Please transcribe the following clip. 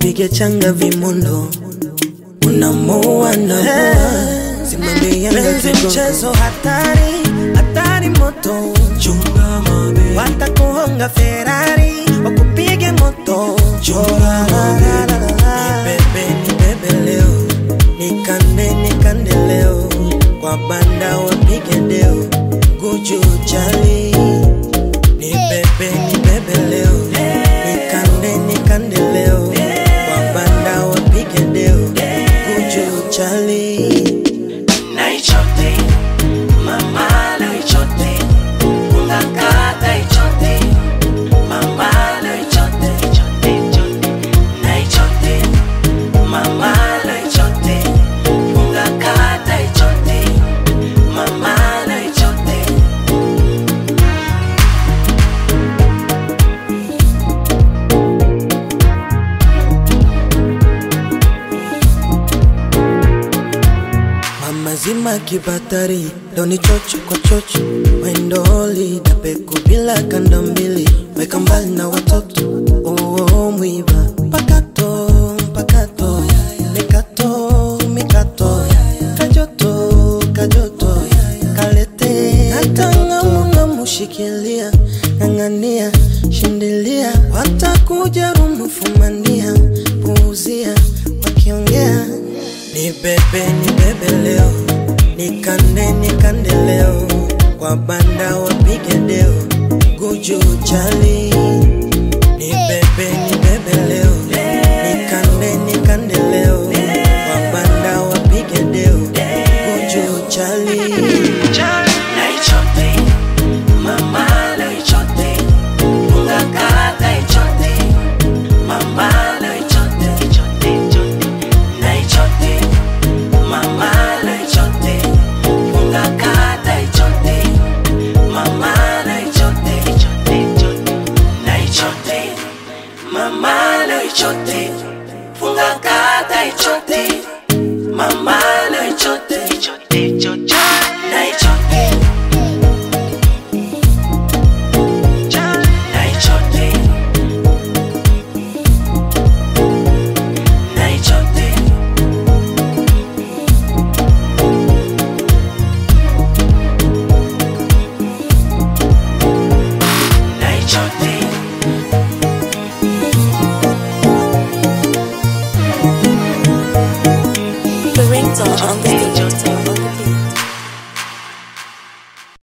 nipige changa vimondo unamoa na simame Yanga Penzi kigogo. mchezo hatari, hatari moto, chunga mabe watakuhonga Ferrari, wakupige moto. chunga mabe nibebe nibebe leo nikande nikande leo kwa banda wapige deo guju chali nibebe nibebe leo nikande nikande leo kwa banda wapige deo guju chali Naichote, mama naichote, ungakata ichote, mama naichote, ichote, ichote. Naichote, mama naichote, ungakata ichote, mama naichote. Mama zima kibatari doni chocho kwa chocho wendoli dapeku bila kanda mbili weka mbali na watoto uo mwiba pakato pakato mikato mikato kajoto kajoto kalete natangauna mushikilia ng'ang'ania shindilia watakuja rumufumania puuzia wakiongea ni bebe ni bebe leo nikande nikande leo kwa banda wapige deo guju chali ni bebe ni bebe leo nikande nikande leo kwa banda wapige deo guju chali Naichote, mama naichote, ungakata ichote, mama naichote, ichote, ichote. Naichote, mama naichote, ungakata ichote, mama naichote, ichote, ichote. Naichote, mama naichote, ungakata ichote, mama naichote, ichote, ichote. Naichote. Naichote. Naichote. Naichote. The ringtone on the